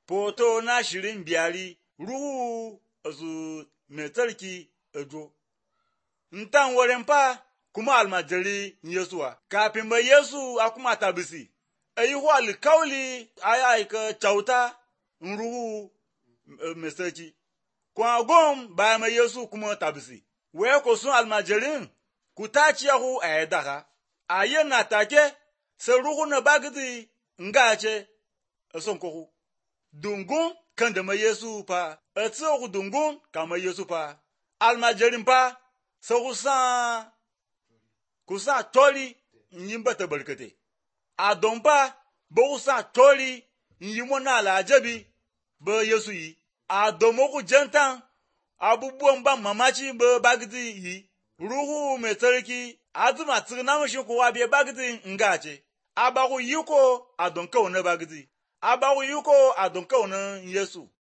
Foto na shirin biyari ruhu su mai tsarki ejo. Ntan wurin fa kuma almajiri Yesuwa. Kafin bai Yesu a kuma tabisi, a yi hu alkauli a yi aika kyauta ruhu mai tsarki. Kuma gom bayan mai Yesu kuma tabisi. Wai ku sun almajirin ku ta ciyahu a yadda ka. A yi na take sai ruhu na bagidi nga ce a son kuku. Dungun kan da mai Yesu fa, a tsohu dungun ka mai Yesu fa. Almajirin fa sai ku sa ku sa tori in yi bata barkate. A don fa ba ku sa tori in yi muna alajabi ba Yesu yi. A domin ku jantan abubuwan ban mamaci ba bagidi yi. Ruhu mai tsarki a zuma tsirna mashi kowa bai bagidi nga ce. A ba ku yi ko a don kawo na bagidi. A ba ku yi ko a don kawo na Yesu.